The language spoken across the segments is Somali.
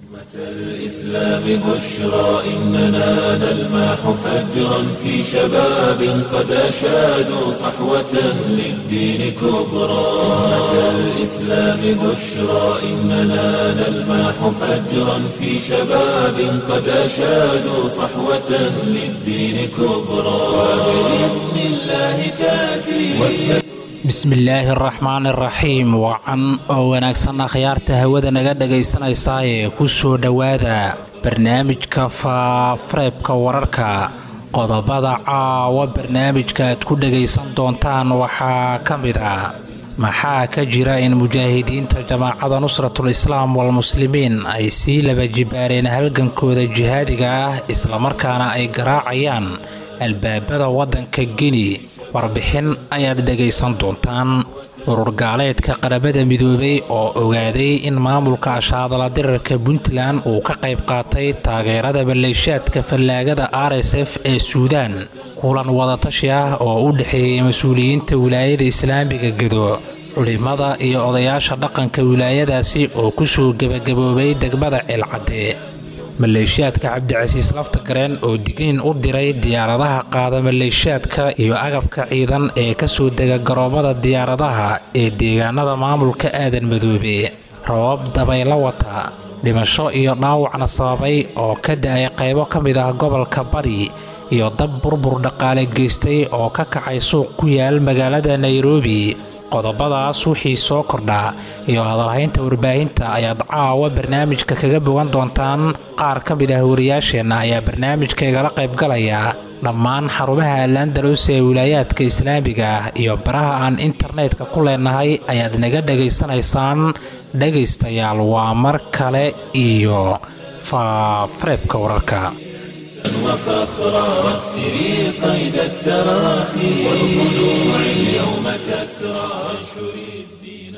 الإسلام بشرى إننا نلمح فجرا في شباب قد أشادوا صحوة للدين كبرى أمة الإسلام بشرى إننا نلمح فجرا في شباب قد أشادوا صحوة للدين كبرى وبإذن الله تأتي bismillaahi araxmaan iraxiim wacan oo wanaagsan akhyaarta hawada naga dhagaysanaysaa ee ku soo dhowaada barnaamijka faafareebka wararka qodobada caawa barnaamijka aad ku dhagaysan doontaan waxaa ka mid ah maxaa ka jira in mujaahidiinta jamaacada nusratul islaam walmuslimiin ay sii laba jibaareen halgankooda jihaadiga ah islamarkaana ay garaacayaan albaabada waddanka gini warbixin ayaad dhegaysan doontaan urur gaaleedka qarabada midoobay oo ogaaday in maamulka ashaadala dirarka puntland uu ka qayb qaatay taageerada maleeshaadka fallaagada r s f ee suudaan kulan wadatashi ah oo u dhexeeyay mas-uuliyiinta wilaayada islaamiga gedo culimada iyo odayaasha dhaqanka wilaayadaasi oo kusoo gebagaboobay degmada ceelcadde maleeshiyaadka cabdicasiis laftagareen oo digniin u diray diyaaradaha qaada maleeshiyaadka iyo agabka ciidan ee kasoo dega garoomada diyaaradaha ee deegaanada maamulka aadan madoobe rabab dabayla wata dhimasho iyo dhaawacna sababay oo ka da-ay qaybo ka mid ah gobolka bari iyo dab burbur dhaqaale geystay oo ka kacay suuq ku yaal magaalada nairobi qodobadaas wixii soo kordhaa iyo hadalhaynta warbaahinta ayaad caawa barnaamijka kaga bogan doontaan qaar ka mid ah wariyaasheenna ayaa barnaamijka igala qaybgalaya dhammaan xarumaha alandalos ee wilaayaadka islaamiga ah iyo baraha aan internetka ku leenahay ayaad naga dhegaysanaysaan dhegaystayaal waa mar kale iyo faafareebka wararka وفخرا واكسري قيد التراخي والخلوع اليوم كسرى وانشري الدين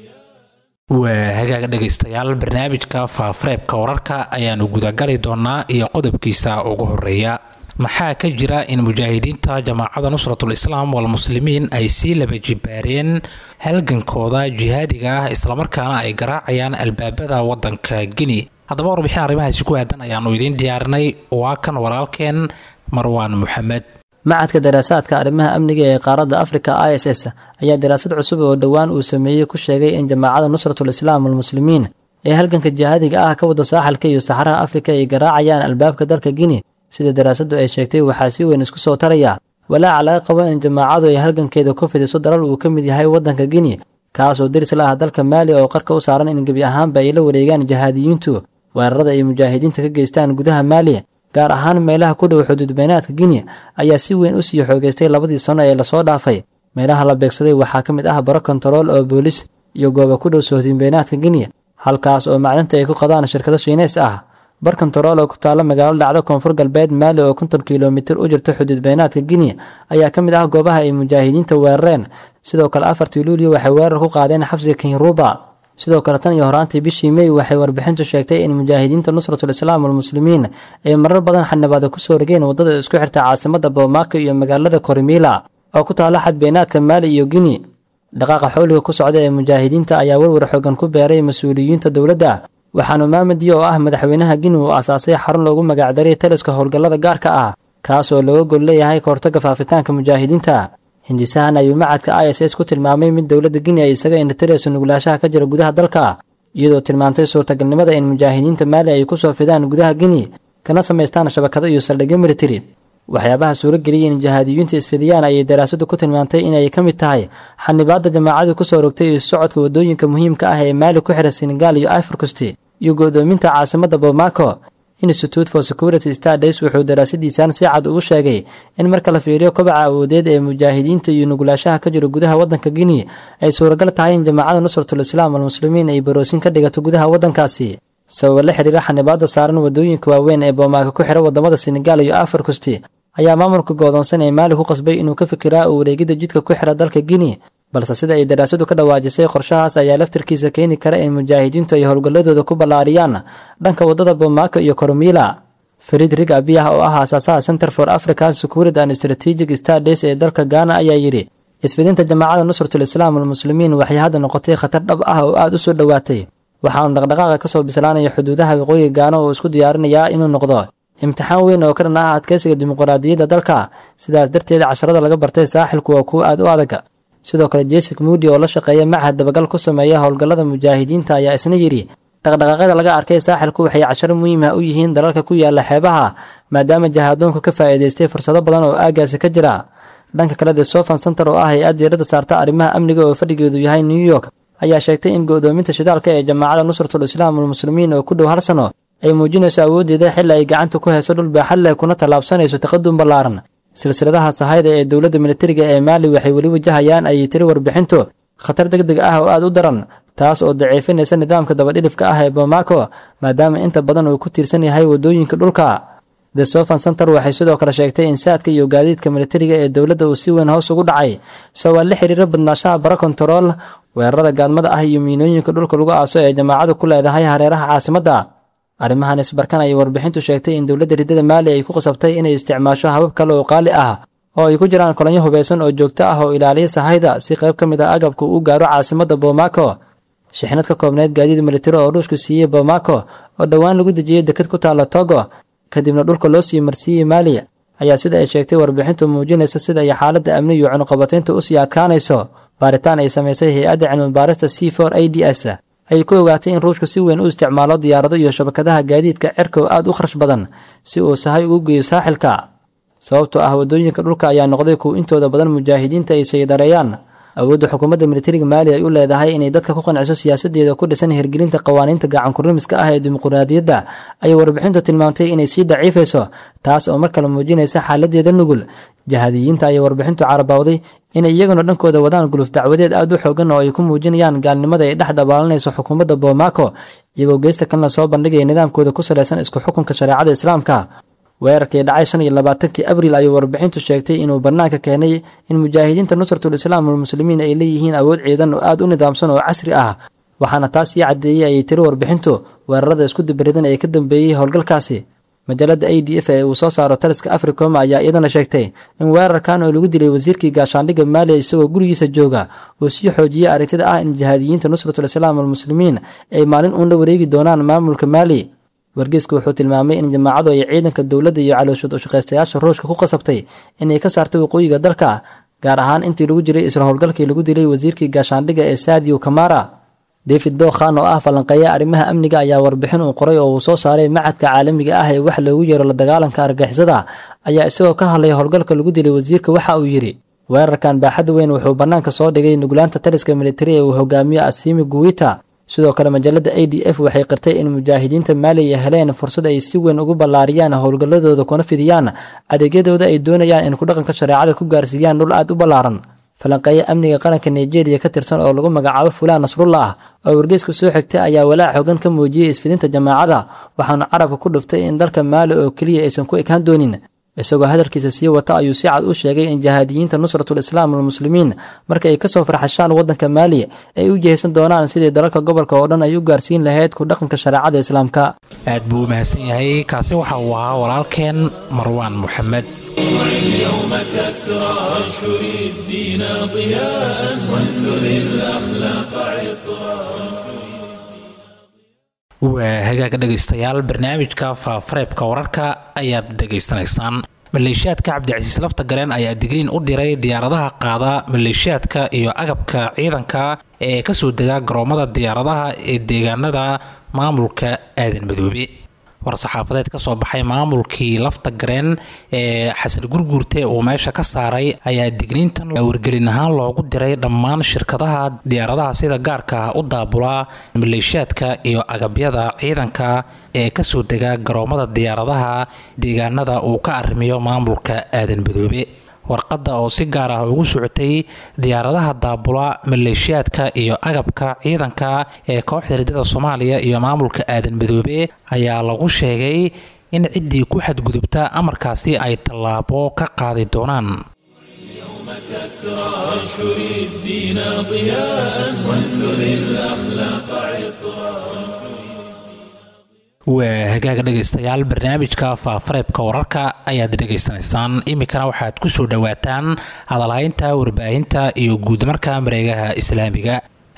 waa hagaag dhegaystayaal barnaamijka faafareebka wararka ayaanu gudagali doonaa iyo qodobkiisa ugu horeeya maxaa ka jira in mujaahidiinta jamaacada nusratul islaam walmuslimiin ay sii laba jibaareen halgankooda jihaadiga ah islamarkaana ay garaacayaan albaabada wadanka gini haddaba warbixin arrimahaasi ku aadan ayaanu idiin diyaarinay waa kan walaalkeen marwaan moxamed macadka daraasaadka arrimaha amniga ee qaaradda afrika i s s ayaa daraasad cusub oo dhowaan uu sameeyey ku sheegay in jamaacada nusratul islaam walmuslimiin ee halganka jihaadiga ah ka wada saaxalka iyo saxaraha afrika ay garaacayaan albaabka dalka gini sida daraasaddu ay sheegtay waxaa si weyn isku soo taraya walaaca laga qabo in jamaacadu ay halgankeeda ku fidiso dalal uu ka mid yahay waddanka gini kaasoo deris la ah dalka maali oo qarka u saaran in gebi ahaanba ay la wareegaan jihaadiyiintu weerarada ay mujaahidiinta ka geystaan gudaha maali gaar ahaan meelaha ku dhow xuduud beynaadka gini ayaa si weyn u sii xoogeystay labadii sano ee lasoo dhaafay meelaha la beegsaday waxaa ka mid ah baro kontarool oo boolis iyo gooba ku dhow sohdin beynaadka gini halkaas oo macdinta ay ku qadaan shirkado shiineys ah bar kontarool oo ku taalla magaalo dhacdo koonfur galbeed maali oo konton kilomitir u jirta xuduud beynaadka gini ayaa ka mid ah goobaha ay mujaahidiinta weerareen sidoo kale afartii luuliyo waxay weerar ku qaadeen xabsiga kinruba sidoo kale tan iyo horaantii bishii mey waxay warbixintu sheegtay in mujaahidiinta nusratul islaam walmuslimiin ay marar badan xanabaada kusoo rogeen waddada isku xirta caasimada boomaaco iyo magaalada korimiila oo ku taalla xad beynaadka maali iyo gini dhaqaaqa xooliga ku socda ee mujaahidiinta ayaa warwar xoogan ku beeray mas-uuliyiinta dowladda waxaanu maamadi oo ah madaxweynaha gini uu asaasay xarun loogu magacdaray taliska howlgallada gaarka ah kaas oo looga gol leeyahay kahortaga faafitaanka mujaahidiinta hindisahan ayuu macadka i s s ku tilmaamay mid dowladda gini ay isaga indhatirayso nuglaashaha ka jira gudaha dalka iyadoo tilmaantay suurtagalnimada in mujaahidiinta maali ay kusoo fidaan gudaha gini kana samaystaan shabakado iyo saldhigyo militari waxyaabaha suurageliyay in jihaadiyiinta isfidiyaan ayay daraasadu ku tilmaantay inay ka mid tahay xanibaadda jamaacadu kusoo rogtay iyo socodka waddooyinka muhiimka ah ee maali ku xidha senegal iyo iforcosti iyo go'doominta caasimadda bomaco institute for security stades wuxuu daraasadiisan si cad ugu sheegay in marka la fiiriyo kobaca awoodeed ee mujaahidiinta iyo nugulaashaha ka jira gudaha waddanka gini ay suuragal tahay in jamaacada nusratul islaam almuslimiin ay baroosin ka dhigato gudaha waddankaasi sababa la xiriira xanibaadda saaran waddooyinka waaweyn ee boomaaka ku xira wadamada senegal iyo afarkusti ayaa maamulka goodoonsan ee maali ku qasbay inuu ka fikiraa u wareegidda jidka ku xira dalka gini balse sida ay daraasadu ka dhawaajisay qorshahaas ayaa laftarkiisa keeni kara in mujaahidiintu ay howlgalladooda ku ballaariyaan dhanka waddada bomaaka iyo koromila fariid rig abiyah oo ah aasaasaha center for african security and strategic stades ee dalka gaana ayaa yidhi isfidinta jamaacada nusratul islaam almuslimiin waxay hadda noqotay khatar dhab ah oo aada u soo dhowaatay waxaanu dhaqdhaqaaqa kasoo bislaanaya xuduudaha waqooyiga gaano oo isku diyaarinayaa inuu noqdo imtixaan weyn oo ka dhan ah adkeysiga dimuqraadiyadda dalka sidaas darteed casharada laga bartay saaxilku waa kuwo aad u adag sidoo kale jessic moody oo la shaqeeya machad dabagal ku sameeya howlgallada mujaahidiinta ayaa isna yidhi dhaqdhaqaaqyada laga arkay saaxilku waxay casharo muhiim ah u yihiin dalalka ku yaala xeebaha maadaama jahaadoonku ka faa'iidaystay fursado badan oo aagaasi ka jira dhanka kale the sofan center oo ah hay-ad diiradda saarta arrimaha amniga oo fadhigeedu yahay new york ayaa sheegtay in go'doominta shidaalka ee jamaacada nusratul islaam walmuslimiin oo ku dhow hal sano ay muujinayso awooddeeda xilli ay gacanta ku hayso dhul baaxad leh kuna tallaabsanayso taqadum ballaaran silsiladaha sahayda ee dowladda militariga ee maali waxay weli wajahayaan ayay tiri warbixintu khatar deg deg ah oo aad u daran taas oo daciifinaysa nidaamka dabadhilifka ah ee bomaako maadaama inta badan uu ku tiirsan yahay waddooyinka dhulka the sofan center waxay sidoo kale sheegtay in saadka iyo gaadiidka militariga ee dowladda uu si weyn hoos ugu dhacay sabaa la xiriira badnaashaha bara kontarool weerarada gaadmada ah iyo miinooyinka dhulka lagu aaso ee jamaacadu ku leedahay hareeraha caasimadda arrimahan isbarkan ayay warbixintu sheegtay in dowladda riddada maali ay ku qasabtay inay isticmaasho habab kale oo qaali ah oo ay ku jiraan kolonyo hubaysan oo joogto ah oo ilaaliya sahayda si qayb ka mid a agabku u gaaro caasimadda bomaako shixnad ka koobneyd gaadiid militari oo ruushku siiyey bomaako oo dhowaan lagu dejiyey deked ku taalla togo kadibna dhulka loo sii marsiiyey maali ayaa sida ay sheegtay warbixintu muujinaysa sida ay xaaladda amni iyo cunuqabataynta usii adkaanayso baaritaan ay samaysay hay-adda cilmibaarista c for a d s ayay ku ogaatay in ruushku si weyn u isticmaalo diyaarado iyo shabakadaha gaadiidka cerka oo aad u kharash badan si uu sahay ugu geeyo saaxilka sababtoo ah waddooyinka dhulka ayaa noqday kuwa intooda badan mujaahidiinta ay saydareeyaan awoodda xukuumadda militariga maali ay u leedahay inay dadka ku qanciso siyaasadeeda ku dhisan hirgelinta qawaaniinta gacankurimiska ah ee dimuqraadiyadda ayay warbixintu tilmaamtay inay sii daciifayso taas oo mar kale muujinaysa xaaladeeda nugul jahadiyiinta ayay warbixintu carabawday inay iyaguna dhankooda wadaan guluf dacwadeed aad u xoogan oo ay ku muujinayaan gaalnimada ay dhex dabaalanayso xukuumadda bomaako iyagoo geesta kalena soo bandhigaya nidaamkooda ku salaysan isku xukunka shareecada islaamka weerarkii dhacay shan iyo labaatankii abriil ayuu warbixintu sheegtay inuu bannaanka keenay in mujaahidiinta nusratul islaam walmuslimiin ay leeyihiin awood ciidan oo aad u nidaamsan oo casri ah waxaana taas ii caddeeyey ayay tiri warbixintu weerarada isku dibaridan ee ka dambeeyey howlgalkaasi majaalada a d f ee uu soo saaro taliska africom ayaa iyadana sheegtay in weerarkan oo lagu dilay wasiirkii gaashaandhigga maaliya isagoo gurigiisa jooga uu sii xoojiyey aragtida ah in jihaadiyiinta nusratul islaam walmuslimiin ay maalin uun la wareegi doonaan maamulka maali wargeysku wuxuu tilmaamay in jamaacadu ay ciidanka dowladda iyo calooshood ushaqaystayaasha ruushka ku qasabtay inay ka saarto waqooyiga dalka gaar ahaan intii lagu jiray isla howlgalkii lagu dilay wasiirkii gaashaandhigga ee saadiyo kamara david dookhan oo ah falanqeeya arrimaha amniga ayaa warbixin uu qoray oo uu soo saaray macadka caalamiga ah ee wax loogu yeero la dagaalanka argixisada ayaa isagoo ka hadlaya howlgalka lagu dilay wasiirka waxa uu yidhi weerarkan baaxad weyn wuxuu bannaanka soo dhigay nuglaanta taliska militari ee uu hogaamiyo asimi guwita sidoo kale majaalada a d f waxay qirtay in mujaahidiinta maaliya heleen fursad ay si weyn ugu ballaariyaan howlgalladooda kuna fidiyaan adeegyadooda ay doonayaan in kudhaqanka shareecada ku gaarsiiyaan dhul aad u ballaaran falanqeeya amniga qaranka nigeria ka tirsan oo lagu magacaabo fulaan nasrullah oo wargeysku soo xigtay ayaa walaac xogan ka muujiyey isfidinta jamaacada waxaana carabka ku dhuftay in dalka maali oo keliya aysan ku ekaan doonin isagoo hadalkiisa sii wata ayuu si cad u sheegay in jihaadiyiinta nusratul islaam walmuslimiin marka ay kasoo farxashaan waddanka maali ay u jihaysan doonaan sidii dalalka gobolka oo dhan ay u gaarsiin lahayd ku dhaqanka shareecada islaamka aad buu u mahadsan yahay kaasi waxa uu ahaa walaalkeen marwaan moxamed اليوم كسرى انشر الدين ضياء وانثر الاخلاق عطرا waa hagaaga dhegaystayaal barnaamijka faafareebka wararka ayaad dhegaysanaysaan maleeshiyaadka cabdicasiis lafta gareen ayaa digriin u diray diyaaradaha qaada maleeshiyaadka iyo agabka ciidanka ee kasoo degaa garoomada diyaaradaha ee deegaanada maamulka aadan madoobe war-saxaafadeed ka soo baxay maamulkii lafta gareen ee xasan gurguurte uu meesha ka saaray ayaa digniintan wargelin ahaan loogu diray dhammaan shirkadaha diyaaradaha sida gaarka ah u daabula maleeshiyaadka iyo agabyada ciidanka ee kasoo dega garoomada diyaaradaha deegaanada uu ka arrimiyo maamulka aadan madoobe warqadda oo si gaar ah ugu socotay diyaaradaha daabula maleeshiyaadka iyo agabka ciidanka ee kooxda riddada soomaaliya iyo maamulka aadan madoobe ayaa lagu sheegay in ciddii ku xadgudubta amarkaasi ay tallaabo ka qaadi doonaan كسرى انشر الدين ضياء وانثر الاخلاق عطرا waa hagaaga dhegaystayaal barnaamijka faafareebka wararka ayaad dhegaysanaysaan iminkana waxaad ku soo dhowaataan hadalhaynta warbaahinta iyo guudmarka mareegaha islaamiga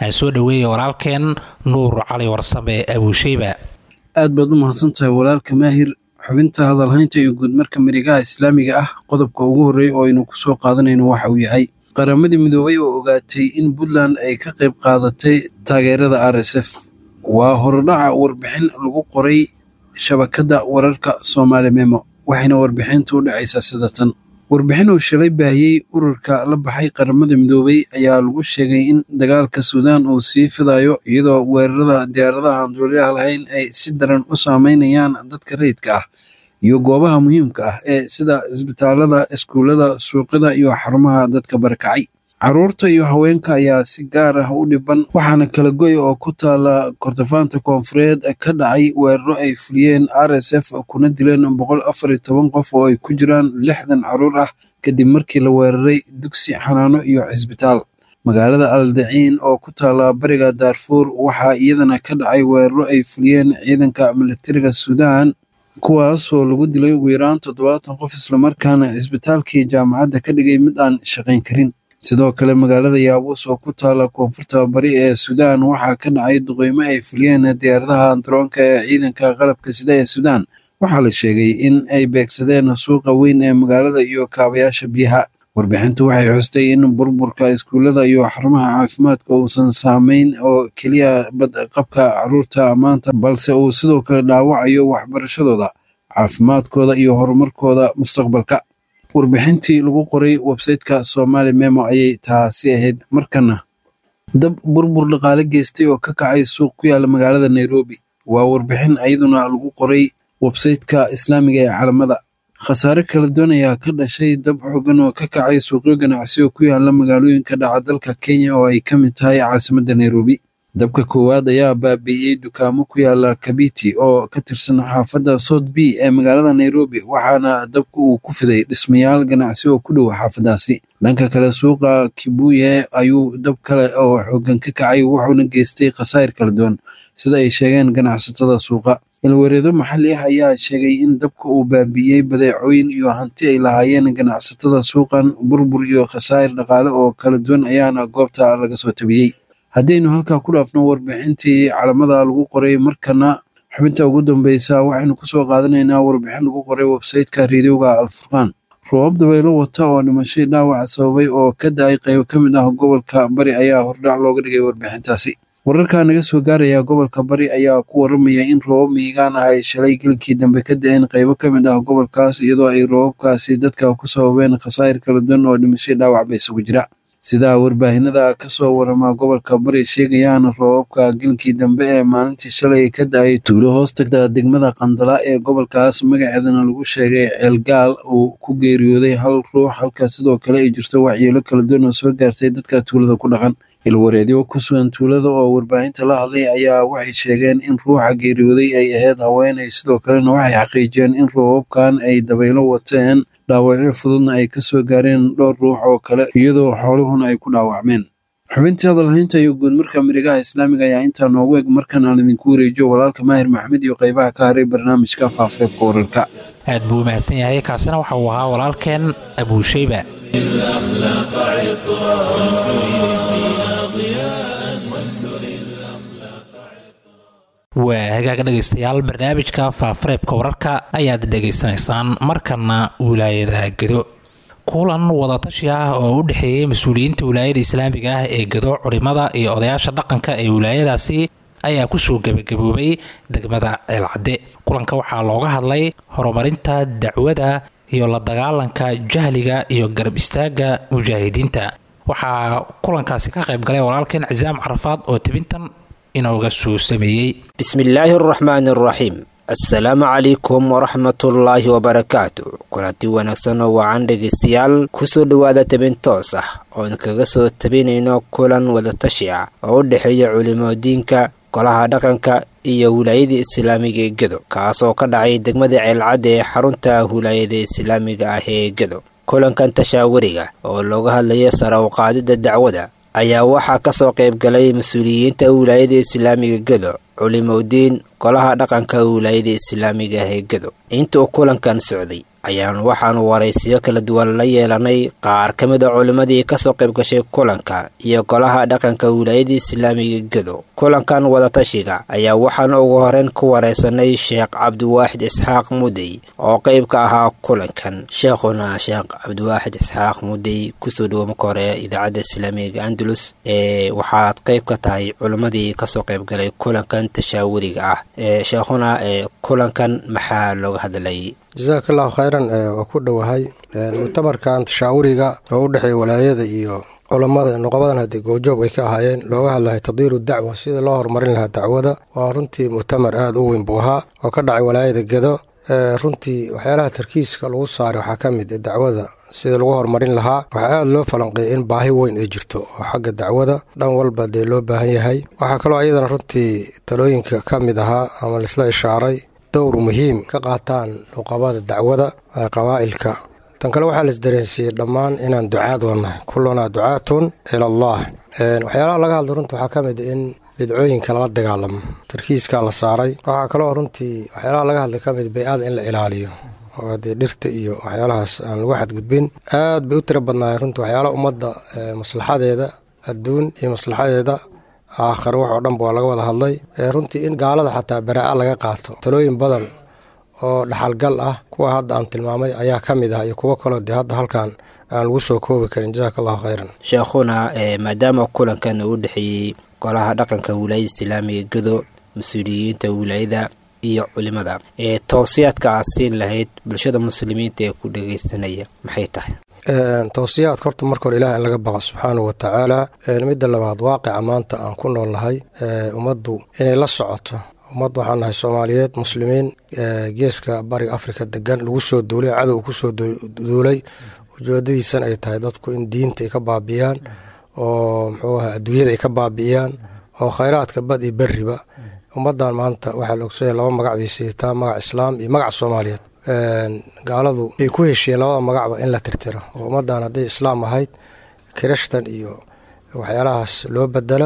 aan soo dhoweeyay walaalkeen nuur cali warsame abuusheyba aad baad u mahadsantahay walaalka maahir xubinta hadalhaynta iyo guudmarka marigaha islaamiga ah qodobka ugu horreeya oo aynu ku soo qaadanayno waxa uu yahay qaramadii midoobay oo ogaatay in puntland ay ka qayb qaadatay taageerada r s f waa horodhaca warbixin lagu qoray shabakadda wararka soomaali memo waxayna warbixintu u dhacaysaa sida tan warbixin uu shalay baahiyey ururka la baxay qaramada midoobay ayaa lagu sheegay in dagaalka suudaan uu sii fidayo iyadoo weerarada diyaaradaha aan duuliyaha lahayn ay si daran u saameynayaan dadka rayidka ah iyo goobaha muhiimka ah ee sida isbitaalada iskuullada suuqyada iyo xarumaha dadka barakacay carruurta iyo haweenka ayaa si gaar ah u dhiban waxaana kala goy oo ku taala kordofaanta koonfureed ka dhacay weeraro ay fuliyeen r s f kuna dileen boqol afar iyo toban qof oo ay ku jiraan lixdan carruur ah kadib markii la weeraray dugsi xanaano iyo cisbitaal magaalada aldaciin oo ku taala bariga daarfuur waxaa iyadana ka dhacay weeraro ay fuliyeen ciidanka militariga suudaan kuwaasoo lagu dilay ugu yaraan toddobaatan qof islamarkaana cisbitaalkii jaamacadda ka dhigay mid aan shaqayn karin sidoo kale magaalada yaabuus oo ku taala koonfurta bari ee suudaan waxaa ka dhacay duqeymo ay fuliyeen diyaaradaha daroonka ee ciidanka qalabka sida ee suudaan waxaa la sheegay in ay beegsadeen suuqa weyn ee magaalada iyo kaabayaasha biyaha warbixintu waxay xustay in burburka iskuullada iyo xarumaha caafimaadka uusan saameyn oo keliya badqabka carruurta maanta balse uu sidoo kale dhaawacayo waxbarashadooda caafimaadkooda iyo horumarkooda mustaqbalka warbixintii lagu qoray websayteka somaali memo ayay taasi ahayd markana dab burbur dhaqaale geystay oo ka kacay suuq ku yaala magaalada nairobi waa warbixin iyaduna lagu qoray websayteka islaamiga ee calamada khasaare kala duwan ayaa ka dhashay dab xoogan oo ka kacay suuqyo ganacsi oo ku yaala magaalooyinka dhaca dalka kenya oo ay ka mid tahay caasimadda nairobi dabka koowaad ayaa baabi'iyey dukaamo ku yaala kabiti oo ka tirsan xaafadda south b ee magaalada nairobi waxaana dabka uu ku fiday dhismayaal ganacsi oo ku dhow xaafaddaasi dhanka kale suuqa kibuye ayuu dab kale oo xoogan ka kacay wuxuuna geystay khasaa'ir kala duwan sida ay sheegeen ganacsatada suuqa ilwareedo maxalli ah ayaa sheegay in dabka uu baabi'iyey badeecooyin iyo hanti ay lahaayeen ganacsatada suuqan burbur iyo khasaa'ir dhaqaale oo kala duwan ayaana goobta laga soo tabiyey haddaynu halkaa ku dhaafno warbixintii calamada lagu qoray markana xubinta ugu dambeysa waxaynu kusoo qaadanaynaa warbixin lagu qoray websayteka reediyoga alfurqaan roobab dabaylo wata oo dhimashadii dhaawac sababay oo ka da-ay qaybo ka mid ah gobolka bari ayaa hordhac looga dhigay warbixintaasi wararka naga soo gaaraya gobolka bari ayaa ku waramaya in roobab miigaan ah ay shalay gelkii dambe ka da-een qaybo ka mid ah gobolkaas iyadoo ay roobabkaasi dadka ku sababeen khasaa'ir kala duwan oo dhimashadii dhaawacba isugu jira sidaa warbaahinada ka soo warama gobolka bari sheegayaan roobabka gelkii dambe ee maalintii shalay ka da-ay tuulo hoos tagta degmada qandala ee gobolkaas magaceedana lagu sheegay ceelgaal uu ku geeriyooday hal ruux halka sidoo kale ay jirto waxyeelo kala duwan oo soo gaartay dadka tuulada ku dhaqan ilwareedyo ku sugan tuulada oo warbaahinta la hadlay ayaa waxay sheegeen in ruuxa geeriyooday ay ahayd haweenay sidoo kalena waxay xaqiijiyeen in roobabkan ay dabaylo wateen dhaawacyo fududna ay ka soo gaareen dhowr ruux oo kale iyadoo xooluhuna ay ku dhaawacmeen xubintii hadalhaynta iyo guudmarka marigaha islaamiga ayaa intaa noogu eg markan aan idinku wareejiyo walaalka maahir maxamed iyo qaybaha ka haray barnaamijka faafareebka wararka aad buu u mahadsan yahay kaasina waxa uu ahaa walaalkeen abuushayba الأخلاق عطرا وانشر الدين ضياء وانثر waa hagaaga dhegaystayaal barnaamijka faafareebka wararka ayaad dhegaysanaysaan markana wilaayada gedo kulan wadatashi ah oo u dhexeeyey mas-uuliyiinta wilaayada islaamiga ah ee gedo culimada iyo odayaasha dhaqanka ee wilaayadaasi ayaa kusoo gebagaboobay degmada ceelcadde kulanka waxaa looga hadlay horumarinta dacwada iyo la dagaalanka jahliga iyo garab istaaga mujaahidiinta waxaa kulankaasi ka qayb galay walaalkeen cisaam carafaad oo tebintan inooga soo sameeyey bismillaahi araxmaani araxiim assalaamu calaykum waraxmatullaahi wabarakaatu kulanti wanaagsan oo wacan dhegaystayaal kusoo dhowaada tabin toos ah oon kaga soo tabinayno kulan wadatashi ah oo u dhexeeya culimadiinka golaha dhaqanka iyo wilaayada islaamiga ee gedo kaasoo ka dhacay degmada ceelcadda ee xarunta wilaayada islaamiga ah ee gedo kulankan tashaawariga oo looga hadlaya sara u qaadida dacwada ayaa waxaa kasoo qayb galay mas-uuliyiinta wilaayada islaamiga gedo culimodiin golaha dhaqanka wilaayada islaamiga ah ee gedo inta uu kulankan socday ayaan waxaanu waraysiyo kala duwan la yeelanay qaar ka mid a culimmadii kasoo qayb gashay kulanka iyo golaha dhaqanka wilaayada islaamiga gedo kulankan wadatashiga ayaa waxaan ugu horeyn ku wareysanay sheekh cabdiwaaxid isxaaq mudey oo qayb ka ahaa kulankan sheekhuna sheekh cabdiwaaxid isxaaq mudey kusoo dhawo marka hore idaacadda islaamiga andalus ee waxaad qayb ka tahay culimmadii kasoo qayb galay kulankan tashaawuriga ah ee sheekhuna ee kulankan maxaa looga hadlay jasaaka allahu khayran waa ku dhowahay mutamarkan tashaawuriga oo u dhexeeya walaayada iyo culammada nuqabadan haddii goojoog ay ka ahaayeen looga hadlahay tadiiru dacwa sida loo horumarin lahaa dacwada waa runtii muctamar aada u weyn buu ahaa oo ka dhacay walaayada gedo runtii waxyaalaha tarkiiska lagu saaray waxaa ka mid dacwada sida lagu horumarin lahaa waxaa aada loo falanqeeyay in baahi weyn ay jirto oo xagga dacwada dhan walba dee loo baahan yahay waxaa kaloo ayadana runtii talooyinka ka mid ahaa ama laisla ishaaray dowr muhiim ka qaataan nuqabada dacwada qabaa'ilka tan kale waxaa la isdareensiiyey dhammaan inaan ducaad wanahay kullunaa ducaatun ila allah waxyaalaha laga hadla runtii waxaa ka mid in bidcooyinka lala dagaalamo tarkiiskaa la saaray waxaa kaloo runtii waxyaalaha laga hadlay ka mid bay-ada in la ilaaliyo oo dee dhirta iyo waxyaalahaas aan lagu xadgudbin aad bay u tiro badnaayeen runtii waxyaalaha ummadda maslaxadeeda adduun iyo maslaxadeeda aakhir wax oo dhanba waa laga wada hadlay runtii in gaalada xataa baraa-a laga qaato talooyin badan oo dhaxalgal ah kuwa hadda aan tilmaamay ayaa ka mid ah iyo kuwo kaloo dee hadda halkan aan lagu soo koobi karin jasaaka allahu khayran sheekhuna maadaama kulankan uu dhexeeyey golaha dhaqanka wilaayada islaamiga gedo mas-uuliyiinta wilaayada iyo culimada ee towsiyaadka aad siin lahayd bulshada muslimiinta ee ku dhageysanaya maxay tahay towsiyaadka horta marka hore ilaah in laga baqa subxaanahu wa tacaala midda labaad waaqica maanta aan ku nool nahay ummaddu inay la socoto ummad waxaan nahay soomaaliyeed muslimiin geeska bariga afrika degan lagu soo duulay cadow kusoo duulay ujeedadiisana ay tahay dadku in diinta ay ka baabi'iyaan oo muxuu aha adduunyada ay ka baabi'iyaan oo khayraadka bad iyo beriba ummaddan maanta waxaa la ogsoonaya laba magac bay siitaa magac islaam iyo magac soomaaliyeed gaaladu ay ku heshiyeen labada magacba in la tirtiro oo ummaddan hadday islaam ahayd kirishtan iyo waxyaalahaas loo bedelo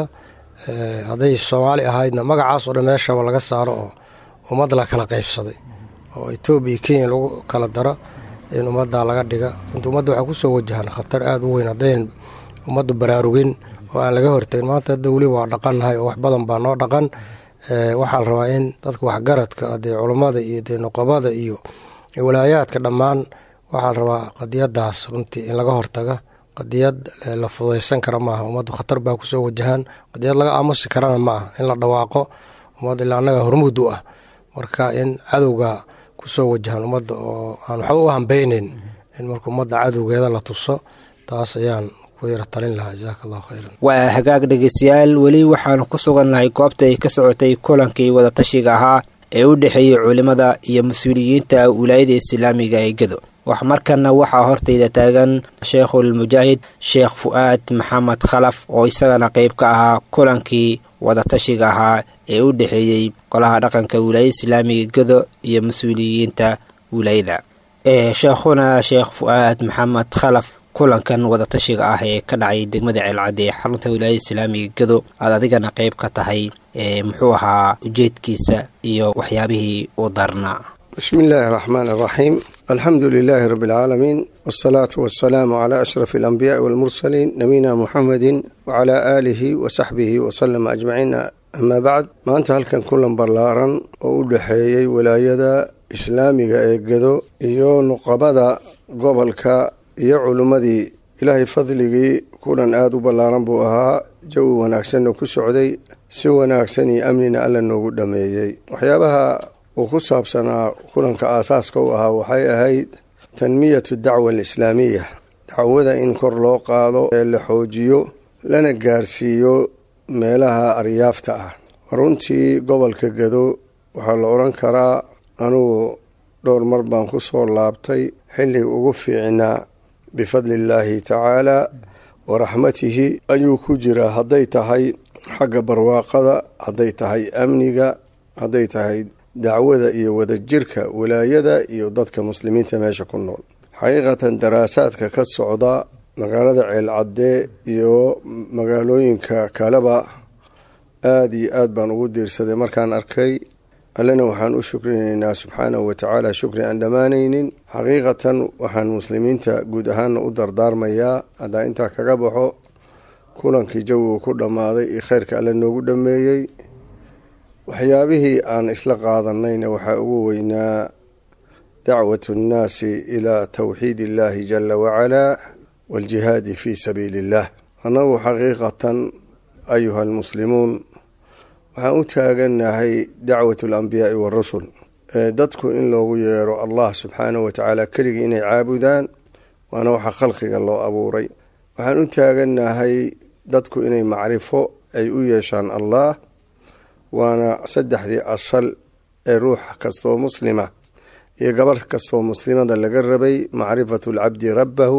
hadday soomaali ahaydna magacaas oo dhan meeshaba laga saaro oo ummad la kala qaybsaday oo etoobiya iyo kenya lagu kala daro in ummaddaa laga dhiga runtii ummadda waxaa kusoo wajahan khatar aada u weyn haddayn ummaddu baraarugin oo aan laga hortagin maanta hadda weli waa dhaqannahay oo wax badan baa noo dhaqan waxaa la rabaa in dadka waxgaradka dee culummada iyo dee nuqabada iyo walaayaadka dhammaan waxaa la rabaa qadiyadaas runtii in laga hortaga qadiyad la fudaysan kara maaha ummaddu khatar baa kusoo wajahaan qadiyad laga aamusi karana ma ah in la dhawaaqo ummad ilaa annaga hormuud u ah marka in cadowga kusoo wajahan ummadda oo aan waxba u hambeyneyn in marka ummadda cadowgeeda la tuso taas ayaan waa hagaag dhegeystayaal weli waxaanu ku sugannahay goobta ay ka socotay kulankii wadatashiga ahaa ee u dhexeeyey culimada iyo mas-uuliyiinta wilaayada islaamiga ee gedo wax markana waxaa hortayda taagan sheikhulmujaahid sheekh fu-aad maxamed khalaf oo isagana qayb ka ahaa kulankii wadatashiga ahaa ee u dhexeeyey golaha dhaqanka wilaayada islaamiga gedo iyo mas-uuliyiinta wilaayada sheekhuna sheekh fu-aad maxamed khalaf kulankan wadatashiga ah ee ka dhacay degmada ceelcadde ee xarunta wilaayada islaamiga gedo aad adigana qayb ka tahay muxuu ahaa ujeedkiisa iyo waxyaabihii uu darnaa bismi illaahi araxmaan araxiim alxamdu lilaahi rabbi alcaalamiin wasalaatu wasalaamu calaa ashrafi alambiyaai walmursaliin nabiyina muxamedin wacalaa aalihi wa saxbihi wasalama ajmaciin amaa bacd maanta halkan kulan ballaaran oo u dhexeeyey walaayada islaamiga ee gedo iyo nuqabada gobolka iyo culimmadii ilaahay fadligii kulan aada u ballaaran buu ahaa jawi wanaagsanna ku socday si wanaagsan iyo amnina alla noogu dhameeyey waxyaabaha uu ku saabsanaa kulanka aasaaska u ahaa waxay ahayd tanmiyatu dacwa alislaamiya dacwada in kor loo qaado ee la xoojiyo lana gaarsiiyo meelaha aryaafta ah runtii gobolka gado waxaa la odhan karaa anugu dhowr mar baan ku soo laabtay xilliga ugu fiicnaa bifadli illaahi tacaala wa raxmatihi ayuu ku jiraa hadday tahay xagga barwaaqada hadday tahay amniga hadday tahay dacwada iyo wadajirka walaayada iyo dadka muslimiinta meesha ku nool xaqiiqatan daraasaadka ka socda magaalada ceelcadde iyo magaalooyinka kaleba aada iyo aad baan ugu diirsaday markaan arkay allena waxaan u shukrinaynaa subxaanahu watacaala shukri aan dhammaanaynin xaqiiqatan waxaan muslimiinta guud ahaana u dardaarmayaa haddaa intaa kaga baxo kulankii jawigu ku dhammaaday iyo kheyrka alle noogu dhammeeyey waxyaabihii aan isla qaadanayna waxaa ugu weynaa dacwatu nnaasi ilaa towxiid illaahi jala wacalaa waaljihaadi fii sabiili illah annagu xaqiiqatan ayuha almuslimuun waxaan u taagannahay dacwatu alambiyaai waarusul dadku in loogu yeero allah subxaanahu watacaala keligii inay caabudaan waana waxa khalqiga loo abuuray waxaan u taagannahay dadku inay macrifo ay u yeeshaan allah waana saddexdii asal ee ruux kastoo muslima iyo gabarh kastoo muslimada laga rabay macrifatu alcabdi rabbahu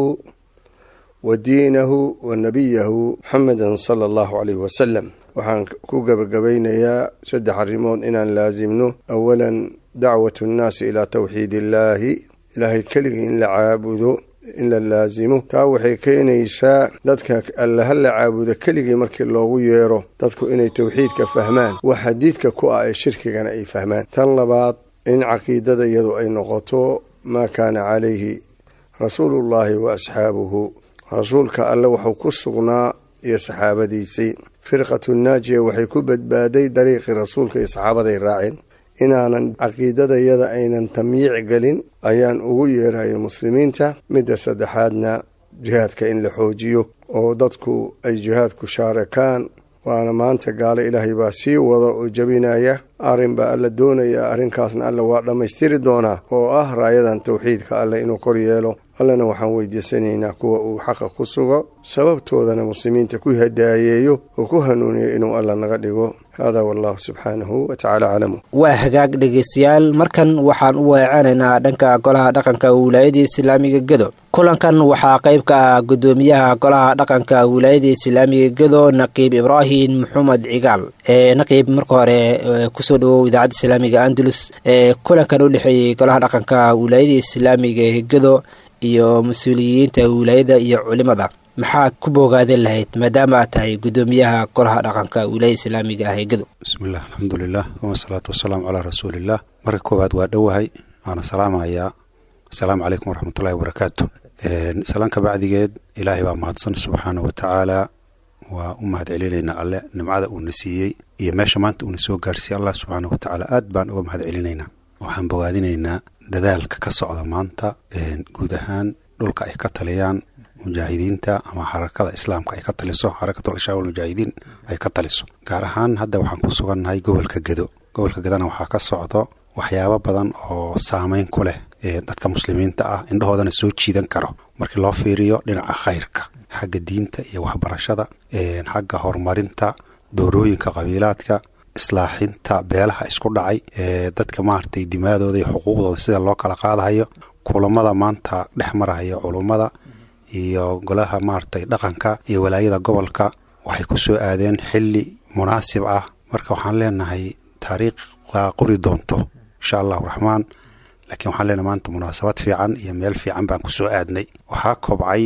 wa diinahu wa nabiyahu muxameda sala allahu caleyhi wasalam waxaan ku gebagabaynayaa saddex arrimood inaan laasimno awalan dacwatu nnaasi ilaa towxiid illaahi ilaahay keligii in la caabudo in la laasimo taa waxay keenaysaa dadka allaha la caabudo keligii markii loogu yeero dadku inay towxiidka fahmaan wax xadiidka ku ah ee shirkigana ay fahmaan tan labaad in caqiidada iyadu ay noqoto maa kaana calayhi rasuuluullaahi wa asxaabuhu rasuulka alle wuxuu ku sugnaa iyo saxaabadiisii firqatu naajiya waxay ku badbaaday dariiqii rasuulka iyo saxaabaday raaceen inaanan caqiidadayada aynan tamyiic gelin ayaan ugu yeerayo muslimiinta midda saddexaadna jihaadka in la xoojiyo oo dadku ay jihaadku shaarakaan waana maanta gaalo ilaahay baa sii wada oo jebinaya arrin baa alla doonaya arrinkaasna alla waa dhammaystiri doonaa oo ah raayadan towxiidka alle inuu kor yeelo allana waxaan weydiisanaynaa kuwa uu xaqa ku sugo sababtoodana muslimiinta ku hadaayeeyo oo ku hanuuniyo inuu alla naga dhigo hada wallahu subxaanahu watacaala aclamu waa hagaag dhegeystayaal markan waxaan u weecanaynaa dhanka golaha dhaqanka wilaayada islaamiga gedo kulankan waxaa qayb ka ah gudoomiyaha golaha dhaqanka wilaayada islaamiga gedo naqiib ibraahim maxamed cigaal ee naqiib marka hore kusoo dhawow idaacadda islaamiga andalus ee kulankan u dhexeeyey golaha dhaqanka wilaayada islaamiga gedo iyo mas-uuliyiinta wilaayada iyo culimada maxaad ku boogaadan lahayd maadaama aad tahay gudoomiyaha golaha dhaqanka wilaayada islaamiga ah ee gedo bismillaah alxamdulilah wasalaatu wasalaamu calaa rasuuliillah marka koowaad waa dhowahay waana salaamayaa asalaamu calaykum waraxmatullahi wabarakaatu salaanka bacdigeed ilaahay baa mahadsan subxaana wa tacaala waa u mahad celinaynaa alle nimcada uuna siiyey iyo meesha maanta uuna soo gaarsiiyey allah subxaana wa tacaala aad baan uga mahad celinaynaa waxaan bogaadinaynaa dadaalka ka socda maanta guud ahaan dhulka ay ka taliyaan mujaahidiinta ama xarakada islaamka ay ka taliso xarakatul ashaab almujaahidiin ay ka taliso gaar ahaan hadda waxaan ku sugannahay gobolka gedo gobolka gedona waxaa ka socdo waxyaabo badan oo saameyn ku leh dadka muslimiinta ah indhahoodana soo jiidan karo markii loo fiiriyo dhinaca khayrka xagga diinta iyo waxbarashada xagga horumarinta doorooyinka qabiilaadka islaaxinta beelaha isku dhacay ee dadka maaragtay dimaadooda iyo xuquuqdooda sida loo kala qaadahayo kulamada maanta dhex maraya culummada iyo golaha maaragtay dhaqanka iyo walaayada gobolka waxay ku soo aadeen xilli munaasib ah marka waxaan leenahay taariikh waa qori doonto insha allahu raxmaan laakiin waxaan leenahay maanta munaasabad fiican iyo meel fiican baan ku soo aadnay waxaa kobcay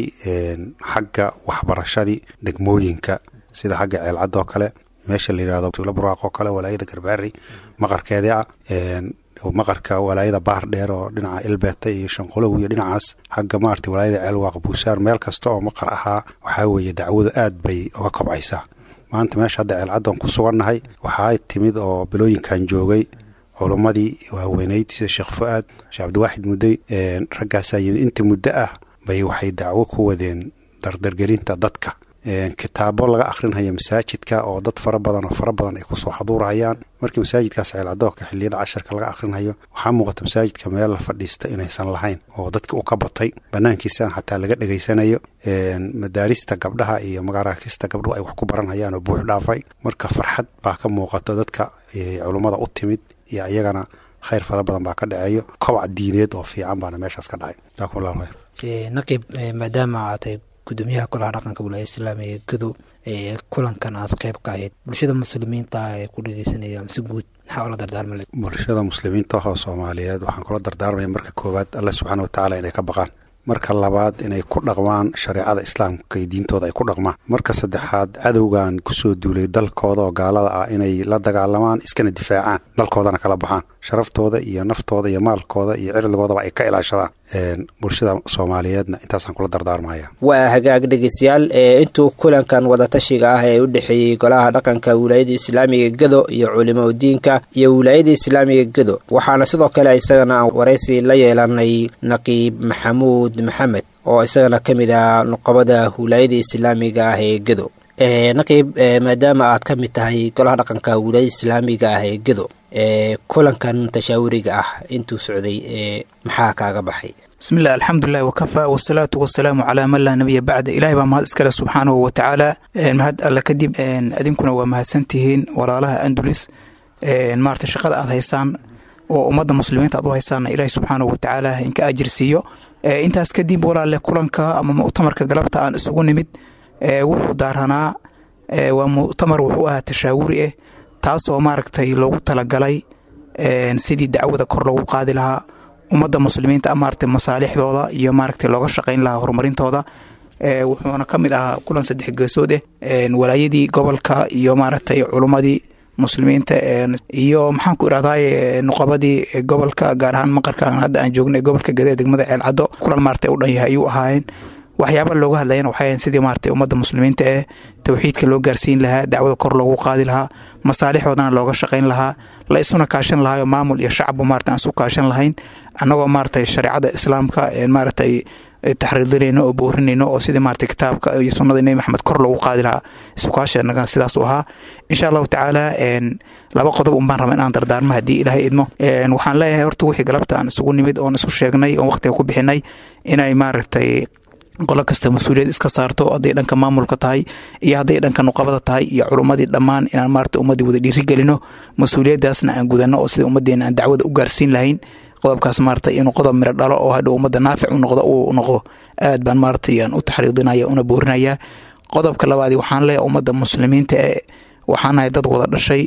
xagga waxbarashadii degmooyinka sida xagga ceelcadoo kale meesha la yidhahdo tuulo buraaq oo kale walaayada garbaari maqarkeedii ah maqarka walaayada baar dheer oo dhinaca ilbeeta iyo shanqolow iyo dhinacaas xagga maarata walaayada ceelwaaq buusaar meel kasta oo maqar ahaa waxaa weeye dacwadu aad bay uga kobcaysaa maanta meesha hadda ceelcaddan ku sugannahay waxaa timid oo bilooyinkan joogay culummadii waaweyneyd sida sheekh fu-aad sheekh cabdiwaaxid mudday raggaasaa yimid inta muddo ah bay waxay dacwo ku wadeen dardargelinta dadka kitaabo laga akhrinhaya masaajidka oo dad fara badan oo fara badan ay kusoo xaduurhayaan markii masaajidkaas ceelcadoorka xiliyada casharka laga akhrinhayo waxaa muuqata masaajidka meel la fadhiista inaysan lahayn oo dadki u ka batay banaankiisana xataa laga dhegaysanayo madaarista gabdhaha iyo magaaraakista gabdhuhu ay wax ku baranhayaan oo buux dhaafay marka farxad baa ka muuqata dadka culummada u timid iyo iyagana khayr fara badan baa ka dhaceeyo kobac diineed oo fiican baana meeshaas ka dhacay naqiib maadaama aad tahay gudoomiyaha golaha dhaqanka wilaayada islaamiga gadow ee kulankan aad qayb ka ahayd bulshada muslimiinta ee ku dhegeysanaya mise guud maxaa ula dardaarma bulshada muslimiinta oo soomaaliyeed waxaan kula dardaarmaya marka koowaad alle subxaana watacaala inay ka baqaan marka labaad inay ku dhaqmaan shareecada islaamka iyo diintooda ay ku dhaqmaan marka saddexaad cadowgan kusoo duulay dalkooda oo gaalada ah inay la dagaalamaan iskana difaacaan dalkoodana kala baxaan sharaftooda iyo naftooda iyo maalkooda iyo cirdigoodaba ay ka ilaashadaan bulshada soomaaliyeedna intaasaan kula dardaarmaya waa hagaag dhegeystayaal ee intuu kulankan wadatashiga ah ee u dhexeeyey golaha dhaqanka wilaayada islaamiga gedo iyo culimo udiinka iyo wilaayada islaamiga gedo waxaana sidoo kale isagana waraysi la yeelanay naqiib maxamuud maxamed oo isagana ka mid ah nuqobada wilaayada islaamiga ah ee gedo naqiib maadaama aad ka mid tahay golaha dhaqanka wilaayada islaamiga ah ee gedo ee kulankan tashaawuriga ah intuu socday ee maxaa kaaga baxay bismillahi alxamdulilahi wakafaa wasalaatu wasalaamu calaa man laa nabiya bacda ilahay baa mahad iskale subxaanahu watacaala mahad alle kadib adinkuna waa mahadsantihiin walaalaha andulis maarata shaqada aad haysaan oo ummadda muslimiinta aad u haysaanna ilaahay subxaanahu watacaala inka ajir siiyo intaas kadib walaale kulanka ama muctamarka galabta aan isugu nimid wuxuu daaranaa waa muctamar wuxuu ahaa tashaawuri ah taasoo maaragtay loogu talagalay sidii dacwada kor loogu qaadi lahaa ummadda muslimiinta maaragtay masaalixdooda iyo maaragtay looga shaqayn lahaa horumarintooda wuxuuna ka mid ahaa kulan saddex geesood ah walaayadii gobolka iyo maaragtay culummadii muslimiinta iyo maxaan ku irahdaay nuqabadii gobolka gaar ahaan maqarkan hadda aan joognay gobolka gade degmada ceelcaddo kulan maaragtay u dhan yahay ayuu ahaayeen waxyaaba looga hadlayana waxay ahayn sidii maaragtay ummadda muslimiinta ee towxiidka loo gaarsiin lahaa dacwada kor loogu qaadi lahaa masaalixoodana looga shaqayn lahaa la isuna kaashan lahaayoo maamul iyo shacbu maarata aan isu kaashan lahayn annagoo maaragtay shareecada islaamka maaragtay taxriidinayno oo boorinayno oo sidii maaragtay kitaabka iyo sunnada nebi maxamed kor loogu qaadi lahaa isukaashanaga sidaas u ahaa insha allahu tacaala laba qodob unbaan raba inaan dardaarmo haddii ilaahay idmo waxaan leeyahay horta wixii galabta aan isugu nimid oon isu sheegnay oon waqtiga ku bixinay inay maaragtay qolo kasta mas-uuliyad iska saarto hadday dhanka maamulka tahay iyo hadday dhanka nuqabada tahay iyo culummadii dhammaan inaan maarata ummaddii wada dhiirigelino mas-uuliyaddaasna aan gudano oo sida ummaddeena aan dacwada u gaarsiin lahayn qodobkaas maarata inuu qodob miro dhalo oo hadhow ummadda naafic u noqdo uu noqdo aad baan maarata aan u taxriidinaya una boorinaya qodobka labaadi waxaan leeyahay ummadda muslimiinta ee waxaan nahay dad wada dhashay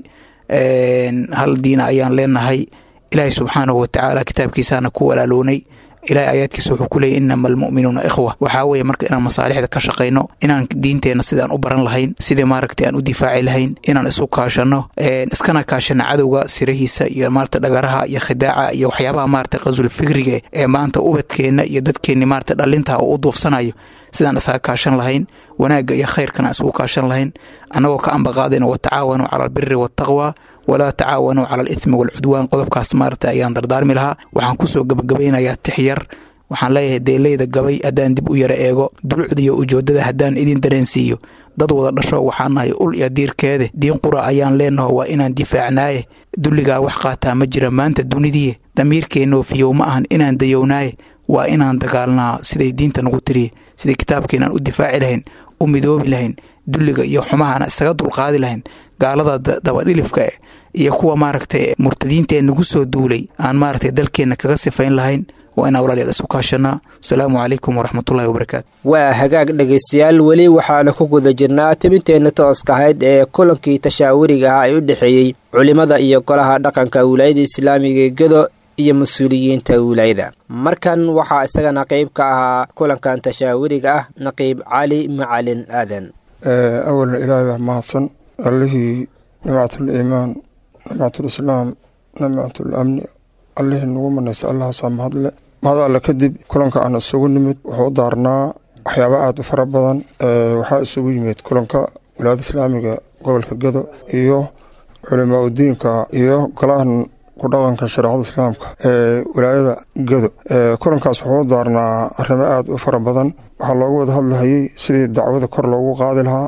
hal diina ayaan leenahay ilaahay subxaanahu watacaala kitaabkiisaana ku walaaloonay ilahay aayaadkiisa wuxuu ku leeyay inama almu'minuuna ikhwa waxaa weeye marka inaan masaalixda ka shaqayno inaan diinteenna sidaan u baran lahayn sidii maaragtay aan u difaaci lahayn inaan isu kaashano iskana kaashano cadowga sirahiisa iyo maarata dhagaraha iyo khidaaca iyo waxyaabaha maarata qasul fikriga ee maanta ubadkeenna iyo dadkeenni maarata dhalinta oo u duufsanayo sidaan isaga kaashan lahayn wanaagga iyo khayrkana isugu kaashan lahayn annagoo ka ambaqaadayna watacaawanuu cala albiri waataqwa walaa tacaawanuu cala alithmi waalcudwaan qodobkaas maarata ayaan dardaarmi lahaa waxaan kusoo gabagabaynayaa tixyar waxaan leeyahay deeleyda gabay haddaan dib u yara eego dulucda iyo ujoodada haddaan idin dareensiiyo dad wada dhasho waxaan nahay ul iyo diirkeede diin qura ayaan leenaho waa inaan difaacnaaye dulligaa wax qaataa ma jira maanta dunidiye damiirkeennoo fiyow ma ahan inaan dayownaaye waa inaan dagaalnaa siday diinta nagu tiriye siday kitaabkeenaan u difaaci lahayn u midoobi lahayn dulliga iyo xumahaana isaga dulqaadi lahayn gaalada dabadhilifka eh iyo kuwa maaragtay murtadiinta ee nagu soo duulay aan maaragtay dalkeenna kaga sifayn lahayn waa inaan walaalayaal isu kaashanaa asalaamu calaykum waraxmatullahi wabarakaatu waa hagaag dhegaystayaal weli waxaana ku guda jirnaa tibinteenna tooska ahayd ee kulankii tashaawuriga ah ee u dhexeeyey culimmada iyo golaha dhaqanka wilaayada islaamiga ee gedo iyo mas-uuliyiinta wilaayada markan waxaa isagana qeyb ka ahaa kulankan tashaawuriga ah naqiib cali macalin aadan awalan ilaahay baa mahadsan allihii nimcatul iimaan nimcatul islaam nimcatul amni allihii nagu manaysa allahaasaa mahadle mahad alle kadib kulanka aan isugu nimid wuxuu u daarnaa waxyaaba aada u fara badan waxaa isugu yimid kulanka wilaayada islaamiga gobolka gedo iyo culimaa udiinka iyo golahan ku dhaqanka shareecada islaamka ee wilaayada gedo kulankaas wuxuu u daarnaa arrimo aada u fara badan waxaa loogu wada hadlahayey sidii dacwada kor loogu qaadi lahaa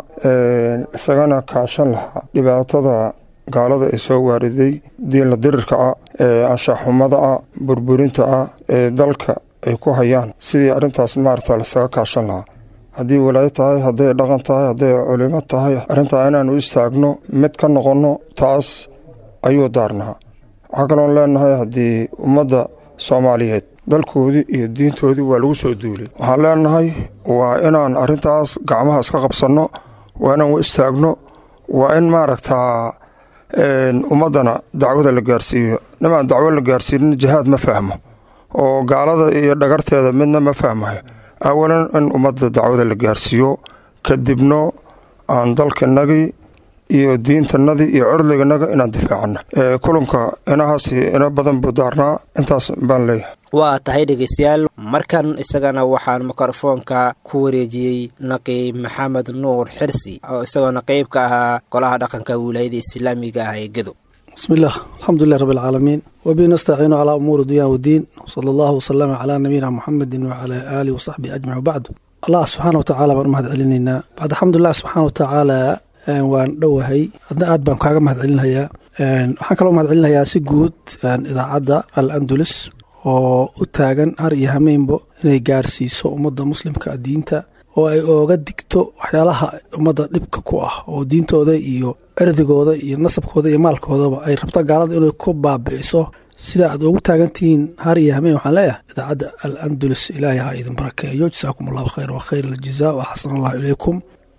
isagana kaashan lahaa dhibaatada gaalada ay soo waariday diinla dirirka ah ee anshaxumada ah burburinta ah ee dalka ay ku hayaan sidii arrintaas maarata lasaga kaashan lahaa haddii walaayo tahay hadday dhaqan tahay hadday culimo tahay arrintaa inaan u istaagno mid ka noqonno taas ayuu daarnaa waxaa kaloon leenahay haddii ummadda soomaaliyeed dalkoodii iyo diintoodii waa lagu soo duulay waxaan leenahay waa inaan arrintaas gacmaha iska qabsanno waa inaan u istaagno waa in maaragtaa ummaddana dacwada la gaarsiiyo nimaan dacwo la gaarsiinin jihaad ma fahmo oo gaalada iyo dhagarteeda midna ma fahmayo awalan in ummadda dacwada la gaarsiiyo kadibno aan dalkanagii iyo diintanadii iyo curdiganaga inaan difaacana kulanka inahaas ina badan buu daarnaa intaas baan leeyahay waa tahay dhegeystayaal markan isagana waxaan mikrofoonka ku wareejiyey naqiib maxamed nuur xirsi oo isagoona qeyb ka ahaa golaha dhaqanka wilaayada islaamiga ah ee gedo بسم الله الحمد لله رب العالمين وبه نستعين على أمور الدنيا والدين صلى الله وسلم على نبينا محمد وعلى آله وصحبه أجمع وبعد الله سبحانه وتعالى بان مهد علينا بعد الحمد لله سبحانه وتعالى waan dhowahay hadna aad baan kaaga mahad celinhayaa waxaan kaloo mahad celinayaa si guud idaacadda al andulus oo u taagan har iyo hameynbo inay gaarsiiso ummadda muslimka diinta oo ay ooga digto waxyaalaha ummadda dhibka ku ah oo diintooda iyo cirdigooda iyo nasabkooda iyo maalkoodaba ay rabto gaalada inay ku baabi'iso sida aad ugu taagantihiin har iyo hameen waxaan leeyahay idaacadda al andulus ilaahay ha idin barakeeyo jasaakum allahu khayr wa khayr aljaza wa xasan allahu ilaykum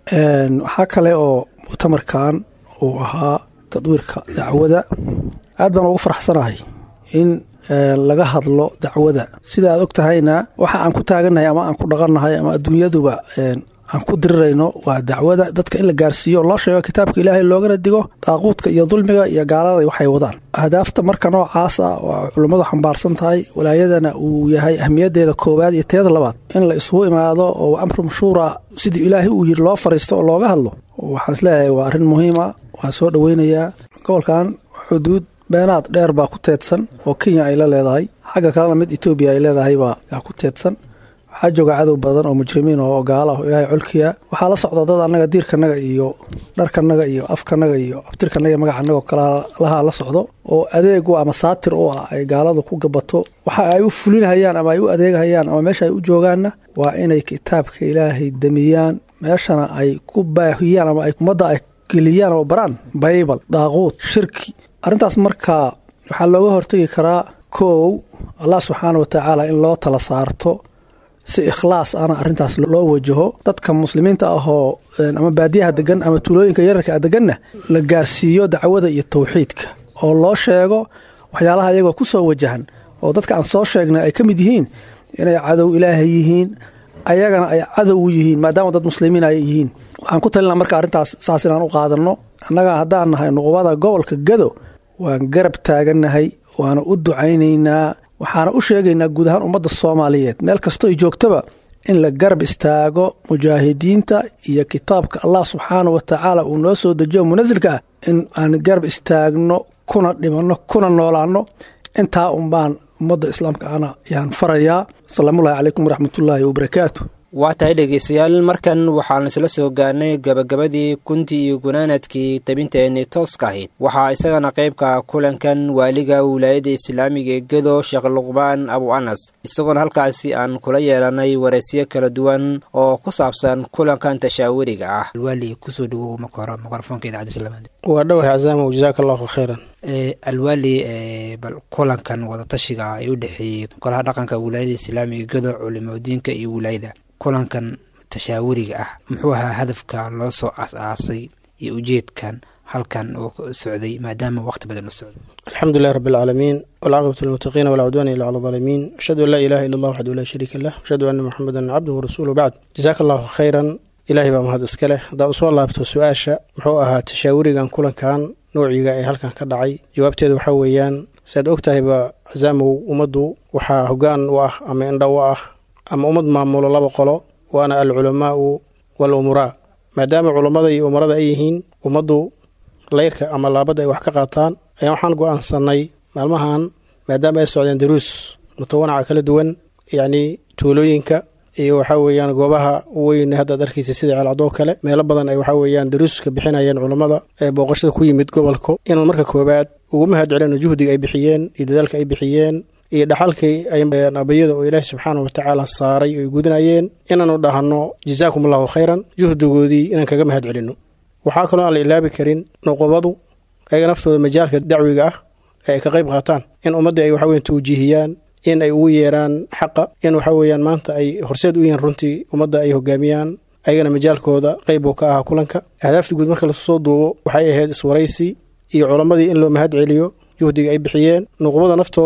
waxaa kale oo muctamarkan uu ahaa tadwiirka dacwada aad baan ugu faraxsanahay in laga hadlo dacwada sida aad og tahayna waxa aan ku taagannahay ama aan ku dhaqannahay ama adduunyaduba aan ku dirirayno waa dacwada dadka in la gaarsiiyo loo sheego kitaabka ilaahay loogana digo daaquudka iyo dulmiga iyo gaalada waxay wadaan ahdaafta marka noocaas ah oo culummadu xambaarsan tahay walaayadana uu yahay ahmiyaddeeda koowaad iyo teeda labaad in la isugu imaado oo amru mashhuura sidii ilaahay uu yiri loo fariisto oo looga hadlo waxaan isleeyahay waa arrin muhiima waan soo dhoweynayaa gobolkan xuduud beenaad dheer baa ku teedsan oo kenya ay la leedahay xagga kalena mid etoobiya ay leedahay baa yaa ku teedsan waxaa jooga cadow badan oo mujrimiin oo gaala ah ilaahay colkiya waxaa la socda dad annaga diirkanaga iyo dharkanaga iyo afkanaga iyo abtirkanaga iyo magacanaga oo kalalaha la socdo oo adeegu ama saatir u ah ay gaaladu ku gabato waxa ay u fulinhayaan ama ay u adeegahayaan ama meesha ay u joogaanna waa inay kitaabka ilaahay damiyaan meeshana ay ku baahiyaan ama ay ummadda ay geliyaan oo baraan baybal daaquud shirki arrintaas markaa waxaa looga hortegi karaa koow allah subxaana watacaala in loo tala saarto si ikhlaas ana arrintaas loo wajaho dadka muslimiinta ahoo ama baadiyaha degan ama tuulooyinka yararka deganna la gaarsiiyo dacwada iyo tawxiidka oo loo sheego waxyaalaha iyagoo ku soo wajahan oo dadka aan soo sheegnay ay ka mid yihiin inay cadow ilaahay yihiin ayagana ay cadow u yihiin maadaama dad muslimiin ay yihiin waxaan ku talinaa marka arrintaas saas inaan u qaadanno annaga haddaan nahay nuqubada gobolka gado waan garab taagannahay waana u ducaynaynaa waxaana u sheegaynaa guud ahaan ummadda soomaaliyeed meel kastoo ay joogtaba in la garab istaago mujaahidiinta iyo kitaabka allah subxaana wa tacaala uu noo soo dejiyo munasilka ah in aan garab istaagno kuna dhimanno kuna noolaanno intaa unbaan ummadda islaamka ana yaan farayaa asalaamullahi calaykum waraxmatullaahi wabarakaatu waa tahay dhegeystayaal markan waxaan isla soo gaarnay gabagabadii kuntii iyo gunaanadkii tabinteenii tooska ahayd waxaa isagana qaybka kulankan waaliga wilaayada islaamiga ee gedo sheekh luqbaan abu anas isagoona halkaasi aan kula yeelanay wareysyo kala duwan oo ku saabsan kulankan tashaawuriga ah alwaali kusoo dhawow marka hore mikrofoonka idaacadda islaamada waa dhawahay casaamo jazaaka allahu khayran alwaali bal kulankan wadatashiga ah ee u dhexeeyey golaha dhaqanka wilaayada islaamiga gedo culimadiinka iyo wilaayada kulankan tashaawuriga ah muxuu ahaa hadafka loo soo as-aasay iyo ujeedkan halkan oo socday maadaama waqti badan u socday alxamdu lilah rabi alcaalamiin walcaaqibatu lilmuttaqiina walaa cudwaana ila cala alaalimiin ashhadu an laa ilaha illa allah waxdu laa shariika lah ashhadu anna muxamedan cabduhu warasuuluhu bacd jazaaka allahu khayran ilaahay baa mahad iska leh haddaa usoo laabto su-aasha muxuu ahaa tashaawurigan kulankan noociga ee halkan ka dhacay jawaabteeda waxaa weeyaan siaad og tahayba casaamow ummaddu waxaa hoggaan u ah ama indha u ah ama ummad maamulo laba qolo waana alculamaau wal umuraa maadaama culammada iyo umarada ay yihiin ummaddu layrka ama laabadda ay wax ka qaataan ayaan waxaan go'aansannay maalmahan maadaama ay socdeen daruus mutawanaca kala duwan yacnii tuulooyinka iyo waxaa weeyaan goobaha weyn haddaad arkaysa sida ceelcadoo kale meelo badan ay waxaa weeyaan daruuska bixinayeen culammada ee booqashada ku yimid gobolka inaan marka koowaad ugu mahad celino juhdiga ay bixiyeen iyo dadaalka ay bixiyeen iyo dhaxalkii abayada oo ilaahi subxaana watacaala saaray oo ay gudinayeen inaanu dhahno jazaakum allahu khayran juhdigoodii inaan kaga mahad celinno waxaa kaloo aan la ilaabi karin nuqubadu ayaga naftooda majaalka dacwiga ah ee ay ka qayb qaataan in ummaddii ay waxaweyan tawjiihiyaan in ay ugu yeeraan xaqa in waxa weeyaan maanta ay horseed u yihiin runtii ummadda ay hogaamiyaan ayagana majaalkooda qayb uu ka ahaa kulanka ahdaafta guud marka lasu soo duubo waxay ahayd iswaraysi iyo culammadii in loo mahad celiyo juhdiga ay bixiyeen nuqubada naftoodu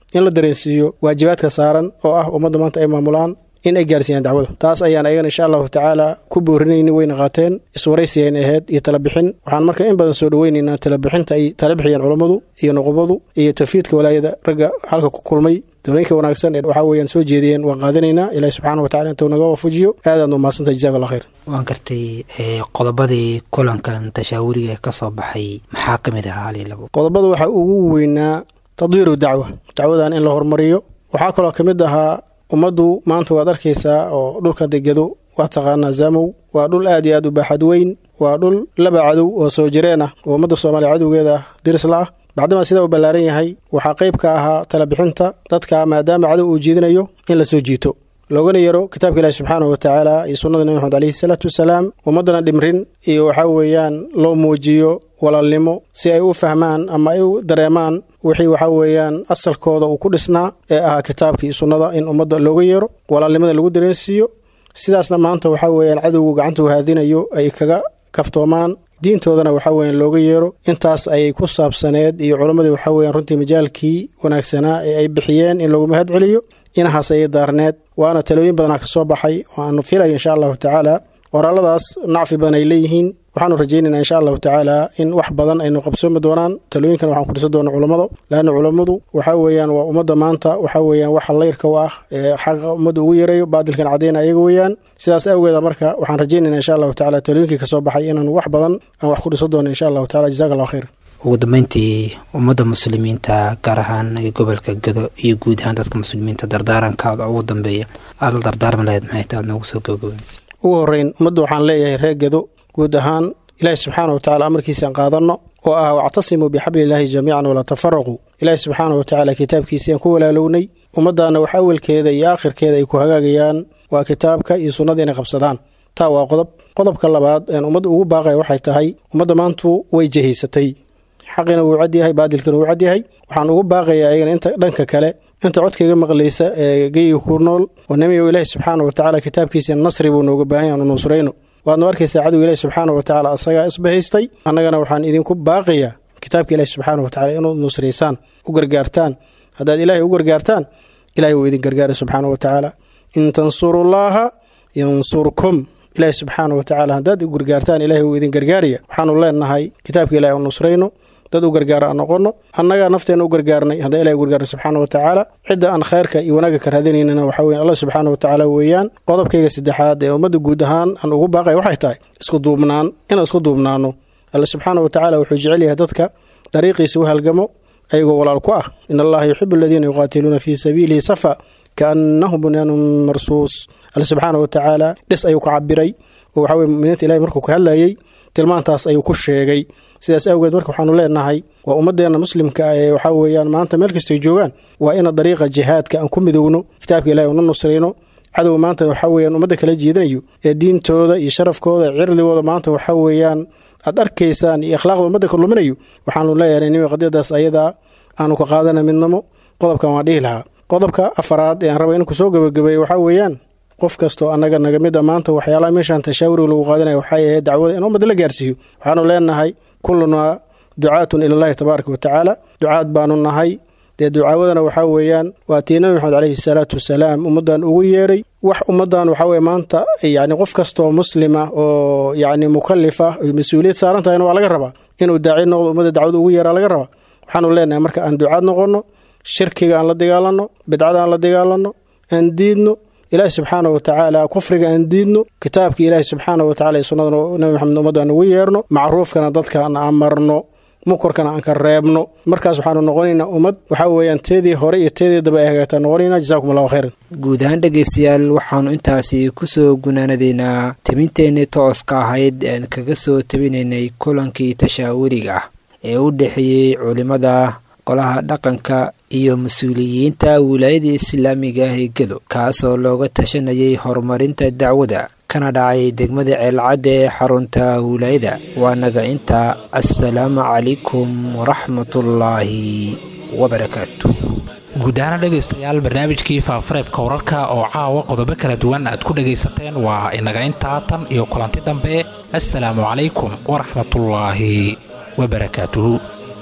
in la dareensiiyo waajibaadka saaran oo ah ummadda maanta ay maamulaan in ay gaarsiiyaan dacwada taas ayaan ayagana insha allahu tacaala ku boorinayni wayna qaateen iswaraysiyan ahayd iyo talabixin waxaan marka in badan soo dhoweynaynaa talabixinta ay tala bixiyeen culammadu iyo nuqubadu iyo tafiidka walaayada ragga halka ku kulmay talooyinka wanaagsan ee waxaa weeyaan soo jeediyeen waan qaadanaynaa ilaahi subxaana wa tacala intuu naga waafajiyo aadaad u mahadsantahay jazaak allah khayr waan gartay qodobadii kulankan tashaawuriga ee ka soo baxay maxaa ka mid ahaa halii labo qodobada waxaa ugu weynaa tadwiiru dacwa dacwadan in la horumariyo waxaa kaloo ka mid ahaa ummaddu maanta waad arkaysaa oo dhulka degado waa taqaanaa zamow waa dhul aad iyo aad u baaxad weyn waa dhul laba cadow oo soo jireen ah oo ummadda soomaaliya cadowgeeda ah dirisla ah bacdamaa sidaa u ballaaran yahay waxaa qayb ka ahaa talabixinta dadka maadaama cadow uu jiidinayo in la soo jiito loogana yaro kitaabka ilaahi subxaanahu wa tacaala iyo sunnada nebi maxamed alayhi salaatu wasalaam ummaddana dhimrin iyo waxaa weeyaan loo muujiyo walaalnimo si ay u fahmaan ama ay u dareemaan wixii waxaa weeyaan asalkooda uu ku dhisnaa ee ahaa kitaabka iyo sunnada in ummadda looga yeero walaalnimada lagu dareensiiyo sidaasna maanta waxaa weeyaan cadowgu gacanta u haadinayo ay kaga kaftoomaan diintoodana waxaa weeyaan looga yeero intaas ayay ku saabsaneed iyo culammadii waxaa weeyaan runtii majaalkii wanaagsanaa ee ay bixiyeen in lagu mahad celiyo inahaas ayay daarneed waana talooyin badanaa ka soo baxay waanu filaya insha allahu tacaala qoraaladaas nacfi badan ay leeyihiin waxaanu rajaynaynaa insha allahu tacaala in wax badan aynu qabsoomi doonaan talooyinkan waxaan ku dhisan doona culammada laanna culammadu waxaa weeyaan waa ummadda maanta waxaa weeyaan waxa layrka u ah ee xaqa ummadda ugu yareeyo baadilkan cadeyna ayaga weeyaan sidaas awgeeda marka waxaan rajaynaynaa insha allahu tacala talooyinkii kasoo baxay inaanu wax badan aan wax ku dhisan doono insha allahu tacala jazak allah khayr ugu dambeyntii ummadda muslimiinta gaar ahaan gobolka gado iyo guud ahaan dadka muslimiinta dardaarankaada ugu dambeeya aad la dardaarmi lahayd maxay tahay aad noogu soo gabagabaysa ugu horreyn ummadda waxaan leeyahay reer gado guud ahaan ilaahi subxaana wa tacala amarkiisaan qaadanno oo ah wactasimuu bixablilaahi jamiican walaa tafaraquu ilaahi subxaana wa tacaala kitaabkiisiaan ku walaalownay ummaddaana wax awalkeeda iyo aakhirkeeda ay ku hagaagayaan waa kitaabka iyo sunnada inay qabsadaan taa waa qodob qodobka labaad een ummadda ugu baaqaya waxay tahay ummadda maantu way jehaysatay xaqina wuu cadyahay baadilkina wuu cadyahay waxaan ugu baaqayaa ayagana inta dhanka kale inta codkayga maqlaysa ee geyiga ku nool oo nemiyo ilaahi subxaana wa tacaala kitaabkiisa nasri buu nooga baahan yaanu nusrayno waadnu arkaysaa cadowga ilaahi subxaana wa tacaala asagaa isbahaystay annagana waxaan idinku baaqayaa kitaabka ilaahi subxaana wa tacala inuu nusraysaan u gargaartaan haddaad ilaahay u gargaartaan ilahay wuu idin gargaara subxaana wa tacaala in tansurullaaha yansurkum ilaahi subxaana wa tacaala haddaad u gargaartaan ilahay wuu idin gargaaraya waxaanu leenahay kitaabka ilahi u nusrayno dad u gargaara aan noqono annagaa nafteenna u gargaarnay haddaan ilahi u gargaarno subxaana wa tacaala cidda aan khayrka iyo wanaagga ka raadinaynana waxaa weyan allah subxaana wa tacaala weeyaan qodobkayga saddexaad ee ummadda guud ahaan aan ugu baaqaya waxay tahay isku duubnaan inaan isku duubnaano alla subxaana wa tacaala wuxuu jecel yahay dadka dariiqiisa u halgamo ayagoo walaal ku ah in allaha yuxibu aladiina yuqaatiluuna fii sabiilihi safa kaannahum bunyaanun marsuus alle subxaana wa tacaala dhis ayuu ka cabiray oo waxaa weye muminiinta ilahi markuu ka hadlayey tilmaantaas ayuu ku sheegay sidaas awgeed marka waxaanu leenahay waa ummadeenna muslimka ah ee waxaa weeyaan maanta meel kastay joogaan waa ina dariiqa jihaadka aan ku midowno kitaabka ilahi una nusrayno cadow maanta waxaa weeyaan ummadda kala jiidanayo ee diintooda iyo sharafkooda cirdigooda maanta waxaa weeyaan aad arkaysaan iyo akhlaaqda ummadda ka luminayo waxaanu leeyahay nimi qadiyadaas ayadaa aanu ka qaadana midnamo qodobkan waan dhihi lahaa qodobka afaraad ee aan raba in kusoo gabagabeeyo waxaa weeyaan qof kastoo annaga naga mid a maanta waxyaalaha meeshaan tashaawuriga lagu qaadanaya waxay ahayd dacwada in ummadda la gaarsiiyo waxaanu leenahay kullunaa ducaatun ilallaahi tabaaraka wa tacaala ducaad baanu nahay dee ducaawadana waxaa weeyaan waa tii nabi maxamed caleyhi salaatu wasalaam ummaddan ugu yeeray wax ummaddan waxaa weye maanta yacni qof kastaoo muslima oo yacni mukallif ah oy mas-uuliyad saaran tahayna waa laga rabaa inuu daaci noqdo ummadda dacwada ugu yeeraa laga rabaa waxaanu leenahay marka aan ducaad noqonno shirkiga aan la dagaalanno bidcada aan la dagaalanno aan diidno ilaahi subxaana wa tacaala kufriga aan diidno kitaabka ilaahi subxaana wa tacala ee sunnadana nabi maxamed ummaddan ugu yeerno macruufkana dadkaan amarno mukorkana aan ka reebno markaas waxaanu noqonaynaa ummad waxaa weeyaan teedii hore iyo teedii daba ay hagaagtaa noqonaynaa jasakum allahu khayran guud ahaan dhegaystayaal waxaanu intaasi kusoo gunaanadaynaa tabinteennii tooska ahayd aan kaga soo tabinaynay kulankii tashaawuriga ah ee u dhexeeyey culimmada golaha dhaqanka iyo mas-uuliyiinta wilaayada islaamiga ah ee gedo kaasoo looga tashanayay horumarinta dacwada kana dhacay degmada ceelcadda ee xarunta wilaayada waanaga intaa assalaamu calaykum waraxmatullaahi wabarakaatu guud ahaana dhegaystayaal barnaamijkii faafareebka wararka oo caawa qodobo kala duwan aad ku dhagaysateen waa inaga intaa tan iyo kulanti dambe assalaamu calaykum waraxmatullaahi wabarakaatuhu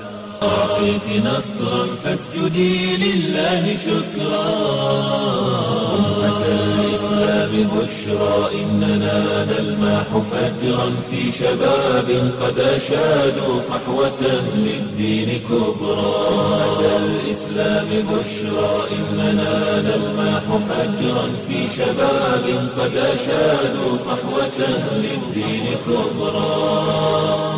أعطيت نصرا فاسجدي لله شكرا أمة الإسلام بشرى إننا نلمح فجرا في شباب قد أشادوا صحوة للدين كبرى أمة الإسلام بشرى إننا نلمح فجرا في شباب قد أشادوا صحوة للدين كبرى